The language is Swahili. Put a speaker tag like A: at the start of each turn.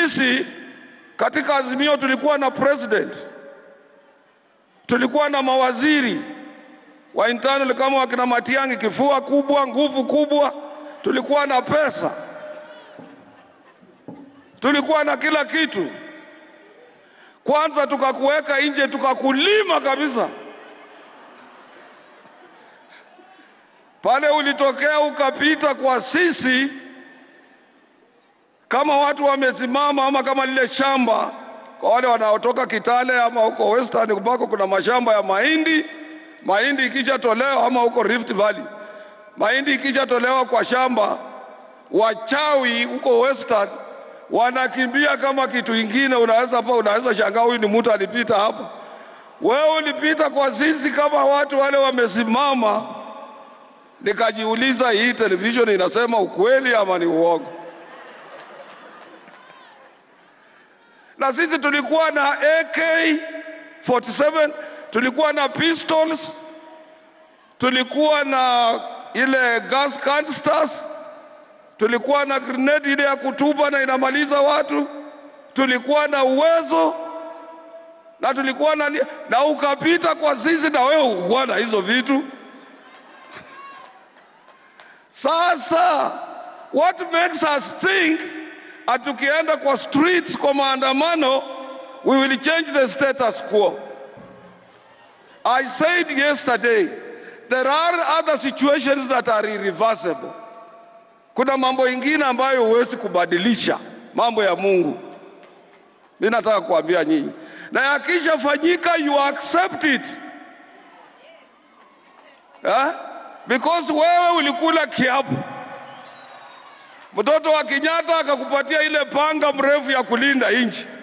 A: Sisi katika Azimio tulikuwa na president, tulikuwa na mawaziri wa internal kama wakina Matiang'i, kifua kubwa, nguvu kubwa, tulikuwa na pesa, tulikuwa na kila kitu. Kwanza tukakuweka nje, tukakulima kabisa. Pale ulitokea ukapita kwa sisi kama watu wamesimama, ama kama lile shamba kwa wale wanaotoka Kitale ama huko Western ambako kuna mashamba ya mahindi. Mahindi ikishatolewa ama huko Rift Valley, mahindi ikishatolewa kwa shamba, wachawi huko Western wanakimbia kama kitu ingine. Unaweza pa, unaweza shangaa huyu ni mtu alipita hapa. Wewe ulipita kwa sisi kama watu wale wamesimama. Nikajiuliza, hii television inasema ukweli ama ni uongo? na sisi tulikuwa na AK47, tulikuwa na pistols, tulikuwa na ile gas canisters, tulikuwa na grenade ile ya kutupa na inamaliza watu, tulikuwa na uwezo na tulikuwa na, na ukapita kwa sisi na wewe ukuwa na hizo vitu. Sasa what makes us think atukienda kwa streets kwa maandamano we will change the status quo. I said yesterday there are other situations that are irreversible. Kuna mambo ingine ambayo huwezi kubadilisha, mambo ya Mungu. Mimi nataka kuambia nyinyi, na yakishafanyika you accept it eh? Because wewe ulikula kiapo Mtoto wa Kenyatta akakupatia ile panga mrefu ya kulinda nchi.